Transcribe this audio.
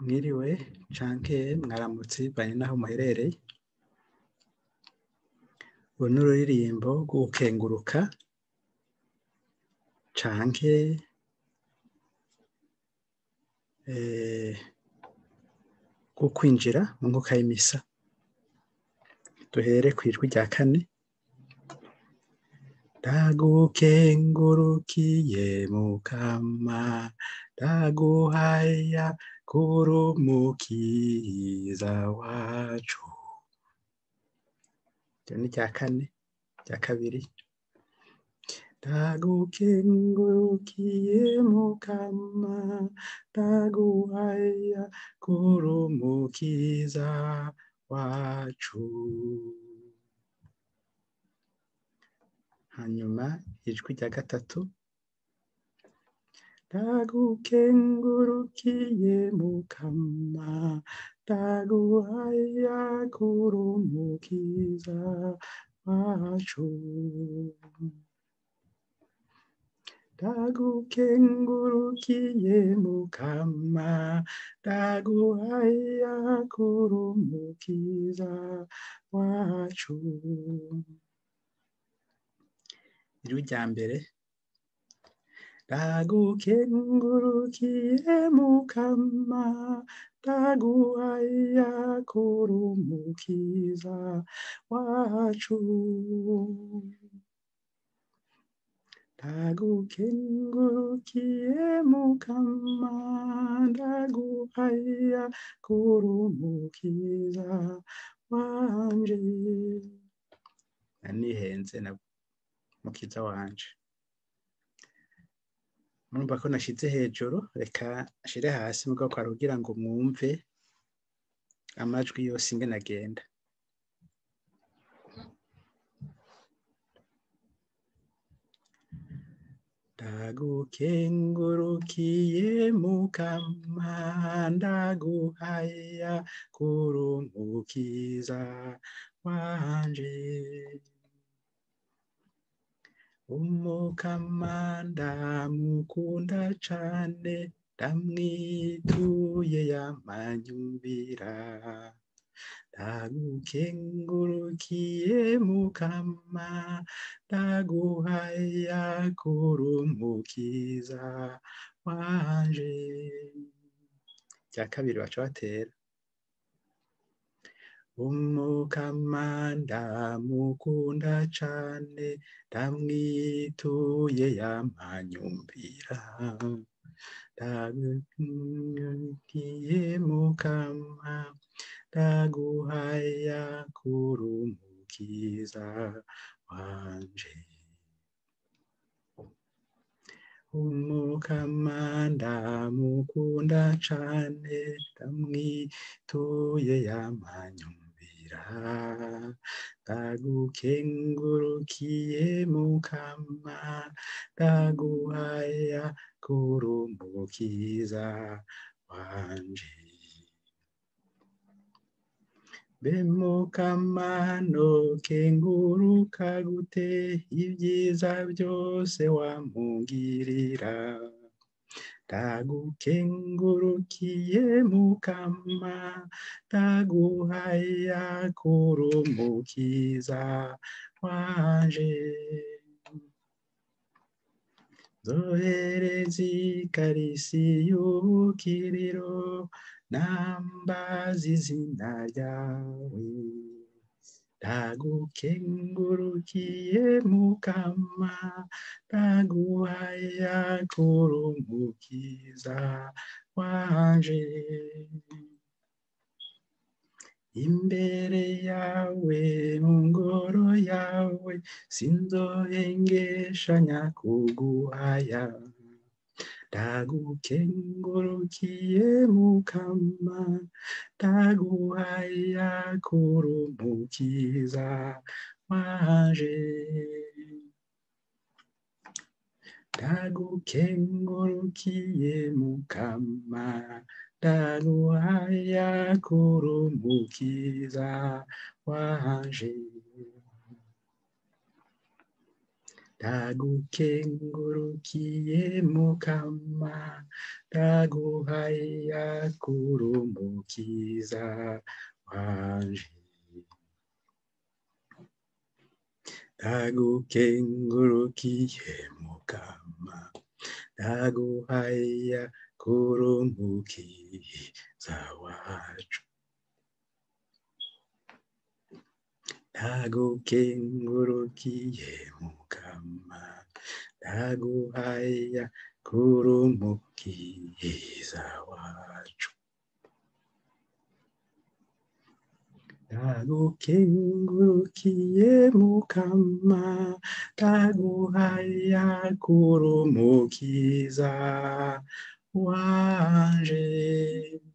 mwiriwe canke mwaramutse bivanye n'aho muherereye uru ni ururirimbo rwo gukenguruka canke rwo kwinjira mu nkuka y'imisa duhere kw'ijwi rya kane ndagukengurukiye mukama ndaguhaya kuri umukiza wacu iryo ni irya kane irya kabiri ndagukengurukiye mukama ndaguhaya kuri umukiza wacu hanyuma ijwi rya gatatu ndagukengurukiye mukama ndaguhaya kuri umukiza wacu ndagukengurukiye mukama ndaguhaya kuri umukiza wacu ijwi rya mbere ndagukengurukiye mukama ndaguhaya kuri umukiza wacu ndagukengurukiye mukama ndaguhaya kuri umukiza wanje nihenze na mukiza wanje murumva ko nashize hejuru reka nshire hasi mugabo kwari kugira ngo mwumve amajwi yose ingene agenda ndagukengurukiye mukama ndaguhaya kuri umukiza wanje umukama ndamukunda cane ndamwituye yamanyumvira ndagukengurukiye mukama ndaguhaya kuri umukiza wanje rya kabiri baca batera umukama ndamukunda cane ndamwituye yamanyumvira ndagukengurukiye mukama ndaguhaya kuri umukiza wanje umukama ndamukunda cane ndamwituye yamanyumvira ndagukengurukiye mukama ndaguhaya kuri umukiza wanje be mukama nokenguruka gute ibyiza byose wampungirira ndagukengurukiye mukama ndaguhaya kuri umukiza wanje zohereza ikarisi y'ubukiriro nambaza izina ryawe ndagukengurukiye mukama ndaguhaya kuri umukiza wanje imbere yawe mu ngoro yawe sinzohengeshanya kuguhaya ndagukengurukiye mukama ndaguhaya kuri umukiza wanje ndagukengurukiye mukama ndaguhaya kuri umukiza wanje ndagukengurukiye mukama ndaguhaya kurumukiza wanje ndagukengurukiye mukama ndaguhaya kurumukiza wacu ndagukengurukiye mukama ndaguhaya kurumukiza wacu ndagukengurukiye mukama ndaguhaya kurumukiza wanje